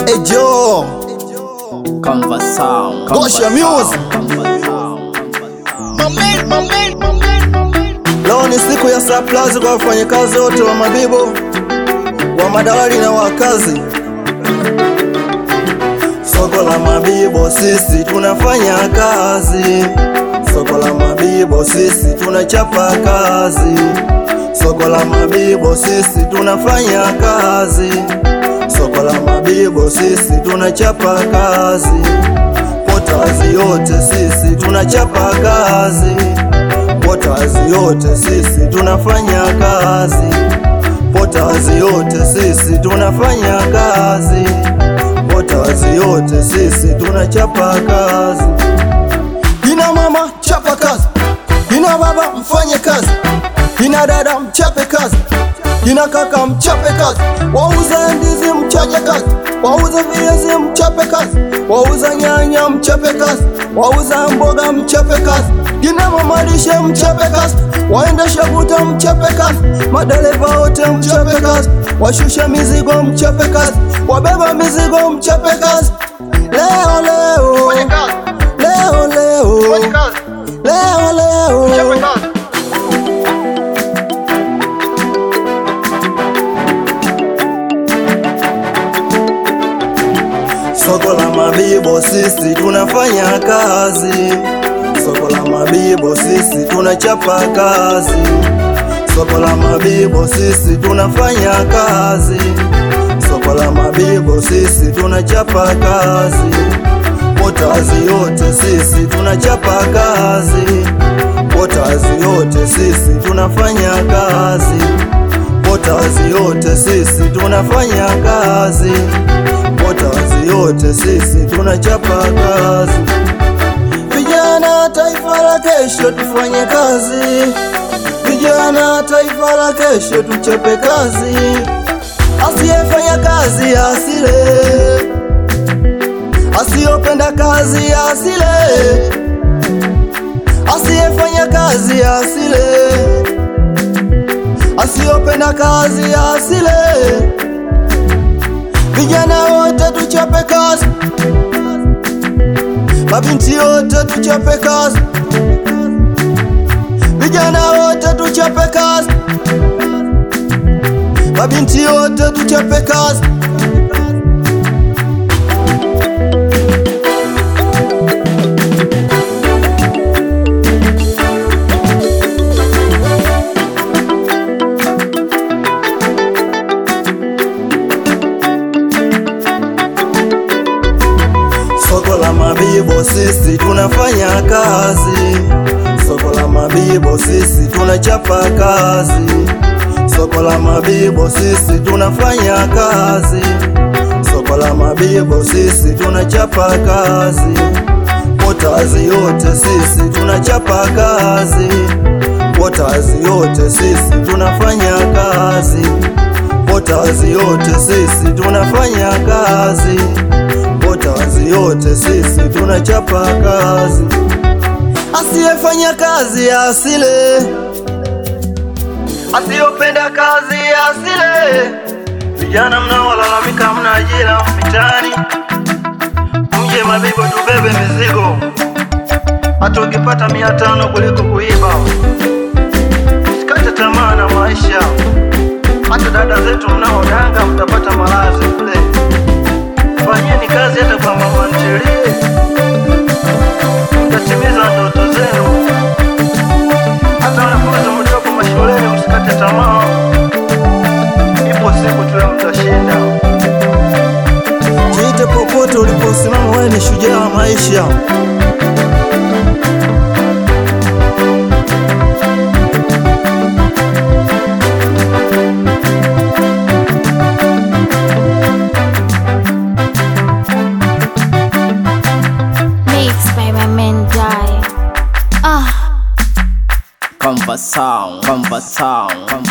Hey Joe, Conversão. Gosha Music. Leo ni siku ya surprise kwa wafanyakazi wote wa Mabibo, wa madawali na wakazi. Soko la Mabibo sisi tunafanya kazi. Soko la Mabibo sisi tunachapa kazi. Soko la Mabibo sisi tunafanya kazi. Soko la Mabibo sisi tunachapa kazi. Potazi yote sisi tunachapa kazi. Potazi yote sisi tunafanya kazi. Potazi yote sisi tunafanya kazi. Potazi yote sisi tunachapa kazi. Kina mama chapa kazi, kina baba mfanye kazi, kina dada mchape kazi, kina kaka mchape kazi, wauza ndizi mchaje kazi, wauza viazi mchape kazi, wauza nyanya mchape kazi, wauza mboga mchape kazi, kina mama lishe mchape kazi, waendesha buta mchape kazi, madereva wote mchape kazi, washusha mizigo mchape kazi, wabeba mizigo mchape kazi. Leo leo leo leo leo leo Soko la Mabibo sisi tunafanya kazi. Soko la Mabibo sisi tunachapa kazi. Soko la Mabibo sisi tunafanya kazi. Soko la Mabibo sisi tunachapa kazi. Potazi yote sisi tunachapa kazi. Potazi yote sisi tunafanya kazi. Potazi yote sisi tunafanya kazi. Potazi yote sisi tunachapa kazi. Vijana taifa la kesho tufanye kazi. Vijana taifa la kesho tuchape kazi. Asiyefanya kazi asile, asiyopenda kazi asile, asiyefanya kazi asile, asiyopenda kazi asile. Vijana wote tuchape kazi, mabinti wote tuchape kazi, vijana wote tuchape kazi, mabinti wote tuchape kazi. Soko la Mabibo sisi tunafanya kazi. Soko la Mabibo sisi tunachapa kazi. Soko la Mabibo sisi tunafanya kazi. Soko la Mabibo sisi tunachapa kazi. Potazi yote sisi tunachapa kazi. Potazi yote sisi tunafanya kazi. Potazi yote sisi tunafanya kazi. Potazi yote sisi tunachapa kazi. Asiyefanya kazi asile, asiyopenda kazi asile. Vijana mnaolalamika mna ajira mitaani, mje Mabibo tubebe mizigo, hata ukipata mia tano kuliko kuiba. Usikate tamaa na maisha, hata dada zetu mnaodanga mtapata malazi kule. Fanyeni kazi hata kwa mama ntilie, mtatimiza ndoto zenu. Hata wanafunzi mlioko mashuleni, msikate tamaa, ipo siku tu mtashinda. Jiite popote uliposimama, wewe ni shujaa wa maisha. Mixed by my man die. Ah. Conversão. Conversão.